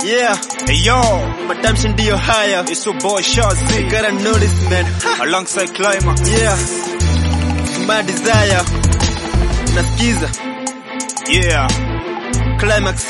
Yeah, Hey yo, matamshi ndiyo haya. it's your boy Shazzy You gotta know this man. Ha, alongside Climax. Yeah, my desire. Nasikiza Yeah, climax.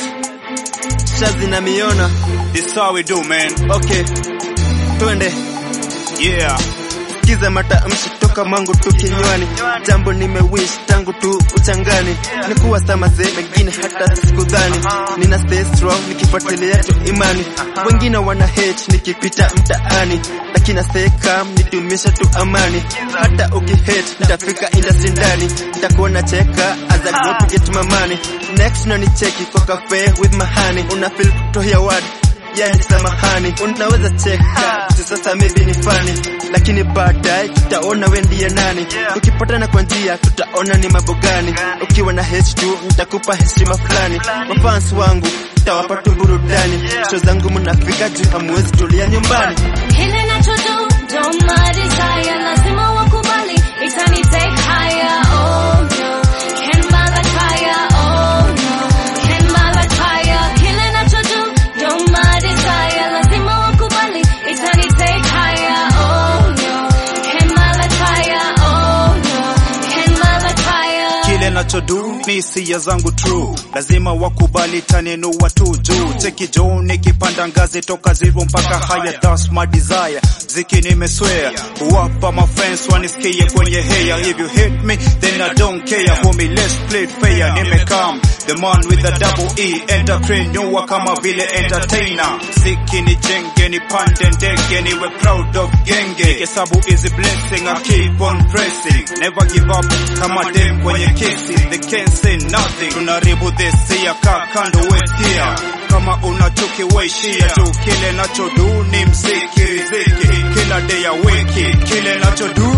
Shazi na miona. this how we do, man. Okay, twende. Yeah, Sikiza matamshi toka mangu tu kinywani, jambo nimewish tangu tu uchangani, ni kuwa samaze mengine hata sikudhani, nina stay strong nikifuatilia tu imani, wengine wana hate nikipita mtaani, lakini na stay calm nidumisha tu amani, hata ukihate nitafika industry ndani, nitakuona cheka as I go to get my money, next unanicheki kwa cafe with mahani, una feel kutohia word yani samahani, unaweza cheka tu sasa, maybe ni fani, lakini baadaye tutaona we ndiye nani. Ukipatana kwa njia, tutaona ni mambo gani. Ukiwa na H2 nitakupa heshima fulani. Mafans wangu tawapa tu burudani, show zangu mnafika juu, hamwezi tulia nyumbani. Kile nachodo don't my desire, lazima wakubali, itani take higher. Oh no, can mala fire. Oh no, can mala fire. Kile nachodo don't my desire, lazima wakubali, itani take higher. Oh no, can mala fire. Oh no, can mala fire. kile nachodu ni hisia zangu true, lazima wakubali taninua tu juu. Cheki juu nikipanda ngazi toka zero mpaka higher, that's my desire. Ziki nimeswear kuwapa my friends wanisikie kwenye heya. If you hate me then I don't care, homie let's play fair. Nimekam the man with the double E, entrepreneur kama vile entertainer. Ziki ni jenge ni pande ndege, niwe proud of genge. Hesabu is a blessing, I keep on pressing, never give up kama dem kwenye kesi. They can't say nothing, tunaribu this year, kaa kando wetia kama una chuki weishia tu, kile nachodu ni mziki riziki, kila day ya wiki, kile nachodu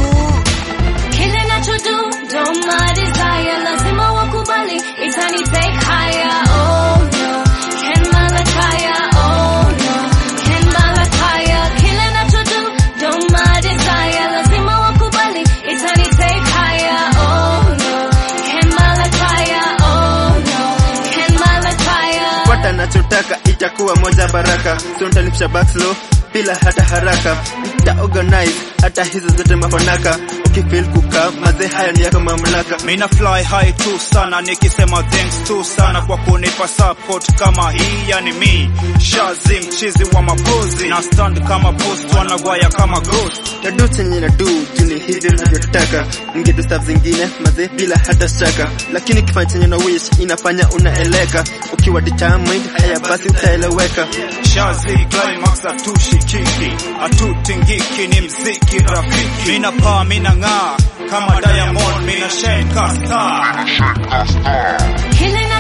Kile nachodo don't my desire, lazima wakubali, itani take higher. Oh no, can mala fire. Oh no, can mala fire. Kile nachodo don't my desire, lazima wakubali, itani take higher. Oh no, can mala fire. Oh no, can mala fire. Pata nachotaka itakuwa moja baraka, so nitalipisha backslow bila hata haraka, nita organize hata hizo zote mafanaka. Ukifeel kukaa maze, haya ni yako mamlaka. Mina fly high tu sana nikisema thanks tu sana kwa kunipa support kama hii, yani mi Shazzy mchizi wa mapozi na stand kama post wanagwaya kama ghost nadu chenye nadu juni hivyo navyotaka ningedu staff zingine maze bila hata shaka lakini kifanya chenye na wish inafanya unaeleka ukiwa determined haya basi utaeleweka Shazzy Climax atushikiki atutingiki ni mziki rafiki mina paa mina ng'aa kama Diamond mina shine ka star Kile